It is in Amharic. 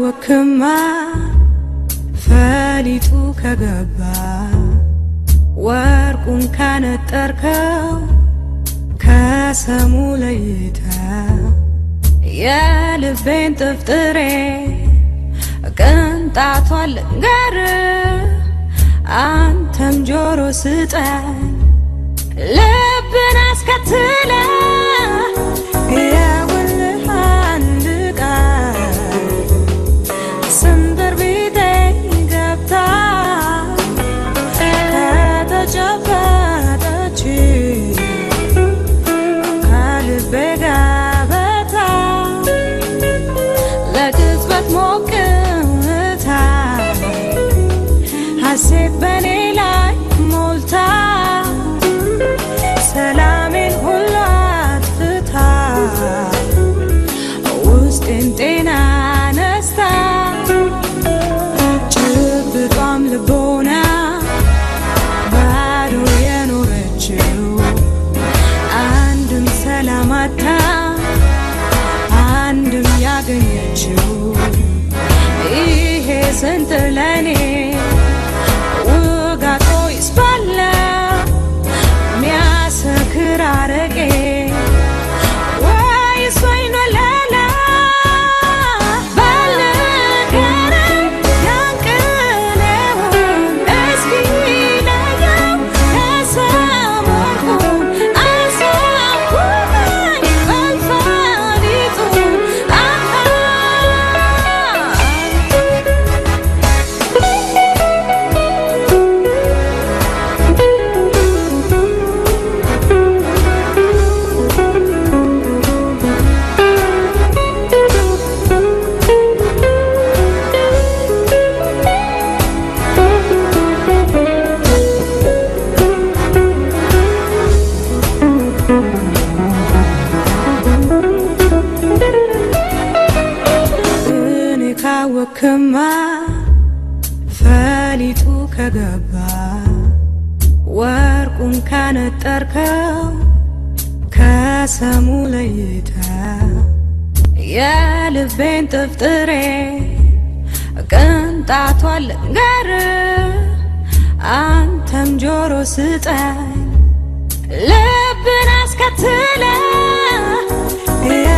ካወክማ ፈሊጡ ከገባ ወርቁን ካነጠርከው ከሰሙ ለይተ የልቤን ጥፍጥሬ ቅንጣቷን ልንገር አንተም ጆሮ ስጠኝ ልብን አስከትለ የውልህ አንድ ቀን ስንብር ቤቴ ገብታ ከተጨበጠች ከልቤ ገበታ ለቅጽበት ሞቅታ ሐሴት በኔ ላይ ሞልታ ሰላሜን ሁሉ አጥፍታ ውስጤን ጤና ነስታ ጭብጧም ልቦና ባዶ የኖረችው አንድም ሰላም አታ አንድም ያገኘችው ይሄ ስንት ለኔ ውጋቶ ይስባላ ሚያሰክር አረቄ ወይስ ወይን ወለላ ባልንገረኝ ያንቅኔውን እስኪ ለየው ከሰም ወርቁን አሳውቀኝ በልፋሊጡን አሃ እኔ ካወክማ ፈሊጡ ከገባ ወርቁን ካነጠርከው ከሰሙ ለይተ የልቤን ጥፍጥሬ ቅንጣቷን ልንገር አንተም ጆሮ ስጠኝ ልብን አስከትለ